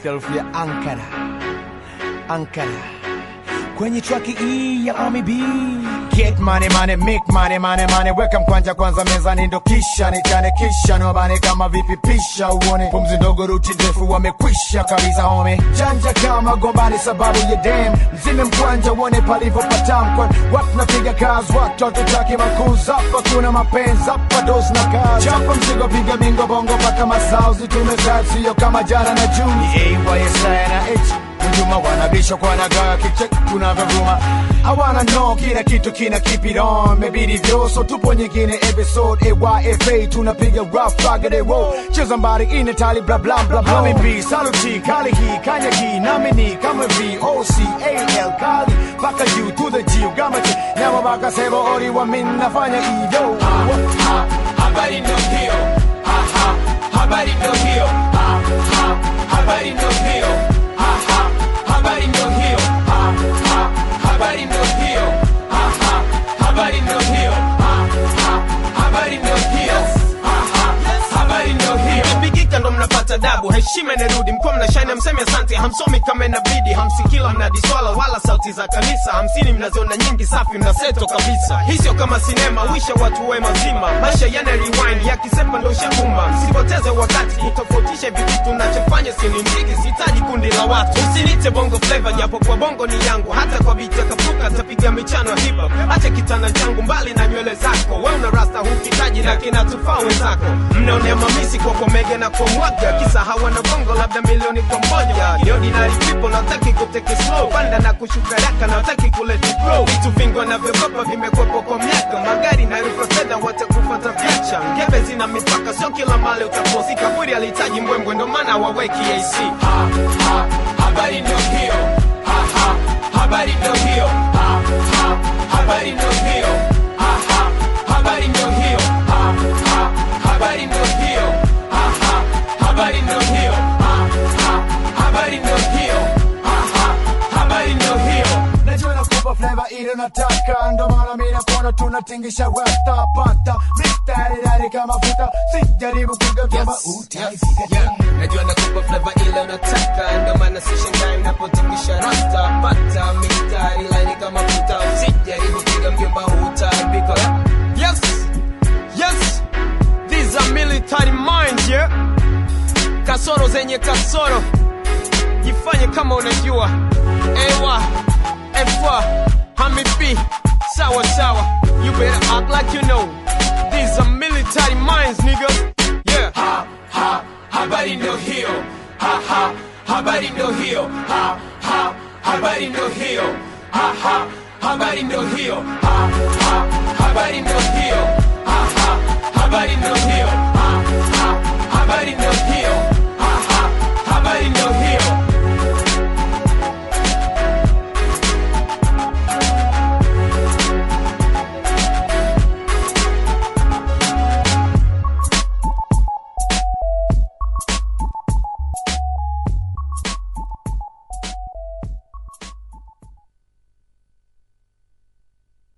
Philadelphia, Ankara, Ankara kwenye traki hii ya Ami B. Get money money, make money money money, weka mkwanja kwanza mezani, ndo kisha nichane, kisha niwabane kama vipi, pisha uone pumzi ndogo, ruti ndefu, wamekwisha kabisa home, janja kama gombani sababu ya dem, mzime mkwanja uone palivyo patamkwa, watu napiga kazi, watu hatutaki makuza, hapa kuna mapenzi, hapa dosi na kazi, chapa mzigo, piga bingo bongo mpaka masauzi, tumezaa sio kama jana na juzi, AYSI na H Hujuma wanabisha kwa nagaa kichek tunavyovuma hawana no kila kitu kina keep it on mebidi vyoso tupo nyingine episode AYFA tunapiga rough raggedy roll cheza mbari ine tali bla bla bla bla Hami B saluti kali hii kanya hii nami ni kama V O C A L kali baka U to the G ugama G nyama baka sebo ori wa min nafanya iyo ha, habari ndo hiyo ha, ha, habari ndo hiyo ha, ha, habari ndo hiyo ha, ha, habari ndo hiyo ha, ha, habari ndo hiyo ha, ha, habari ndo hiyo ha, ha, habari ndo hiyo ha, ha, habari ndo hiyo Mkipigika ndo mnapata dabu, heshima inarudi, mkuwa mnashine, hamsemi asante, hamsomi kama inabidi, hamsikila mnadiswala wala sauti za kanisa, hamsini mnaziona nyingi, safi mnaseto kabisa. Hii sio kama sinema, wisha watu we mazima, maisha yana rewind, yakisepa ndo shakuma. Msipoteze wakati kutofautisha hivi vitu, nachofanya sini mziki, sihitaji kundi la watu. Usinite bongo flavor, japo kwa bongo ni yangu, hata kwa biti akapuka tapiga michano ya hip hop. Acha kitana changu mbali na nywele zako, we una rasta hukitaji na kinatufaa wenzako. Mnaonea mamisi kwa komege na kwa mwaga, kisa hawana bongo labda milioni kwa moja. The ordinary people nataki kuteke slow, panda na kushuka raka nataki kuleti grow. Vitu vingi wanavyokopa vimekwepo kwa miaka, magari na rufa fedha watakufuata picha. Ngebe zina mipaka, sio kila mali utaposi. Kaburi alihitaji mbwembwe, ndo maana waweki AC. ha, ha, habari ndo hiyo ha, ha, habari ndo hiyo ha, ha, habari ndo hiyo ha, ha, habari ndo hiyo ha, ha, habari ndo hiyo ha, ha, habari ndo hiyo ha, ha, habari ndo hiyo ha, ha, habari ndo hiyo Najua nakupa flavor ile nataka, ndo maana mimi nakuona tunatingisha rasta pata mistari dari kama futa, sijaribu kugeuza utaifika Yeah, najua nakupa flavor ile unataka, ndo maana sishangai unapotingisha rasta, pata mistari laini kama futa, usijaribu piga mjomba utaibika. Yes, yes, these are military minds, yeah. Kasoro zenye kasoro, jifanye kama unajua. Ewa, efa, hami B, sawa sawa, you better act like you know. These are military minds, niggas. Yeah. ha, ha, habari ndo hiyo ha, ha, habari ndo hiyo ha, ha, habari ndo hiyo ha, ha, habari ndo hiyo ha, ha, habari ndo hiyo ha, ha, habari ndo hiyo ha, ha, habari ndo hiyo